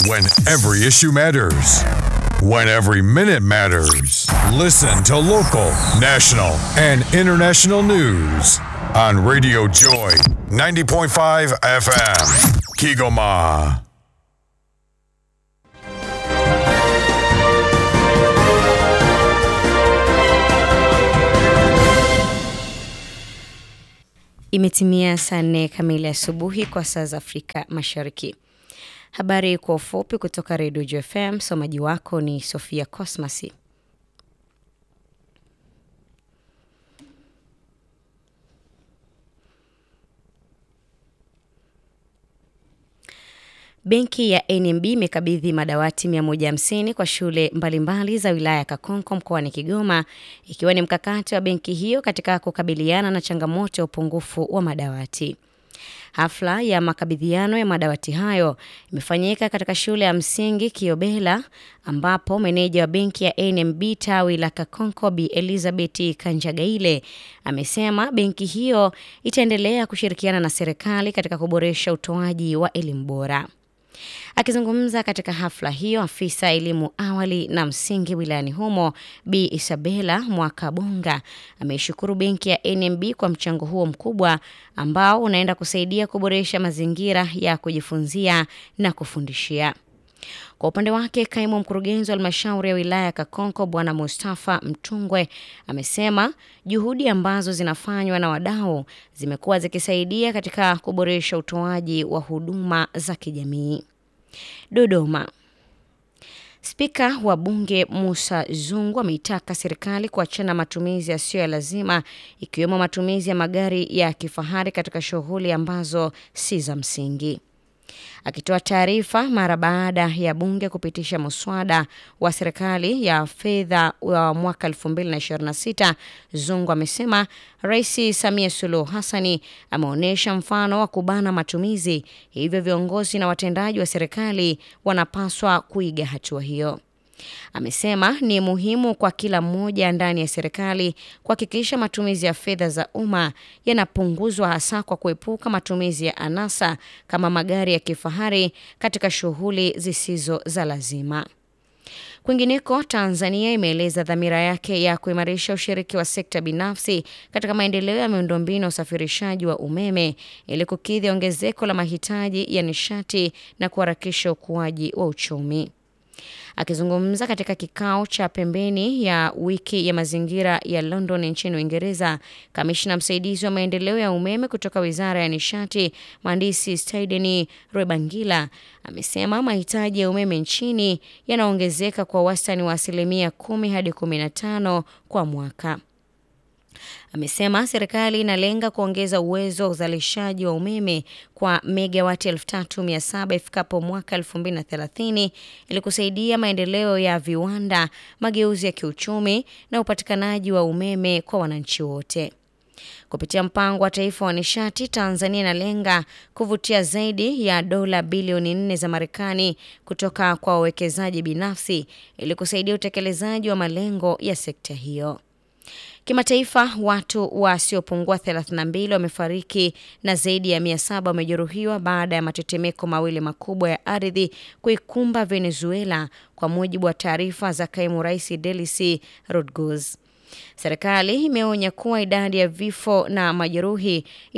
When every issue matters. When every minute matters. Listen to local, national, and international news on Radio Joy 90.5 FM. Kigoma. Imetimia saa nne kamili asubuhi kwa saa za Afrika Mashariki. Habari kwa ufupi kutoka Redio JFM. Msomaji wako ni Sofia Cosmasi. Benki ya NMB imekabidhi madawati 150 kwa shule mbalimbali za wilaya ya Kakonko mkoani Kigoma, ikiwa ni mkakati wa benki hiyo katika kukabiliana na changamoto ya upungufu wa madawati. Hafla ya makabidhiano ya madawati hayo imefanyika katika shule ya msingi Kiobela, ambapo meneja wa benki ya NMB tawi la Kakonko Bi Elizabeth Kanjagaile amesema benki hiyo itaendelea kushirikiana na serikali katika kuboresha utoaji wa elimu bora. Akizungumza katika hafla hiyo, afisa elimu awali na msingi wilayani humo Bi Isabela Mwakabonga ameishukuru benki ya NMB kwa mchango huo mkubwa ambao unaenda kusaidia kuboresha mazingira ya kujifunzia na kufundishia. Kwa upande wake kaimu mkurugenzi wa halmashauri ya wilaya ya Kakonko Bwana Mustafa Mtungwe amesema juhudi ambazo zinafanywa na wadau zimekuwa zikisaidia katika kuboresha utoaji wa huduma za kijamii. Dodoma. Spika wa Bunge Musa Zungu ameitaka serikali kuachana matumizi yasiyo ya lazima ikiwemo matumizi ya magari ya kifahari katika shughuli ambazo si za msingi. Akitoa taarifa mara baada ya bunge kupitisha muswada wa serikali ya fedha wa mwaka 2026, Zungu amesema Rais Samia Suluhu Hassani ameonyesha mfano wa kubana matumizi, hivyo viongozi na watendaji wa serikali wanapaswa kuiga hatua hiyo. Amesema ni muhimu kwa kila mmoja ndani ya serikali kuhakikisha matumizi ya fedha za umma yanapunguzwa hasa kwa kuepuka matumizi ya anasa kama magari ya kifahari katika shughuli zisizo za lazima. Kwingineko, Tanzania imeeleza dhamira yake ya kuimarisha ushiriki wa sekta binafsi katika maendeleo ya miundombinu ya usafirishaji wa umeme ili kukidhi ongezeko la mahitaji ya nishati na kuharakisha ukuaji wa uchumi. Akizungumza katika kikao cha pembeni ya wiki ya mazingira ya London nchini Uingereza, kamishna msaidizi wa maendeleo ya umeme kutoka wizara ya nishati mhandisi Staideni Rwebangila amesema mahitaji ya umeme nchini yanaongezeka kwa wastani wa asilimia kumi hadi kumi na tano kwa mwaka. Amesema serikali inalenga kuongeza uwezo wa uzalishaji wa umeme kwa megawati 3700 ifikapo mwaka 2030 ili kusaidia maendeleo ya viwanda, mageuzi ya kiuchumi na upatikanaji wa umeme kwa wananchi wote. Kupitia mpango wa taifa wa nishati, Tanzania inalenga kuvutia zaidi ya dola bilioni nne za Marekani kutoka kwa wawekezaji binafsi ili kusaidia utekelezaji wa malengo ya sekta hiyo. Kimataifa, watu wasiopungua 32 wamefariki na zaidi ya 700 wamejeruhiwa baada ya matetemeko mawili makubwa ya ardhi kuikumba Venezuela, kwa mujibu wa taarifa za kaimu rais Delcy Rodriguez. Serikali imeonya kuwa idadi ya vifo na majeruhi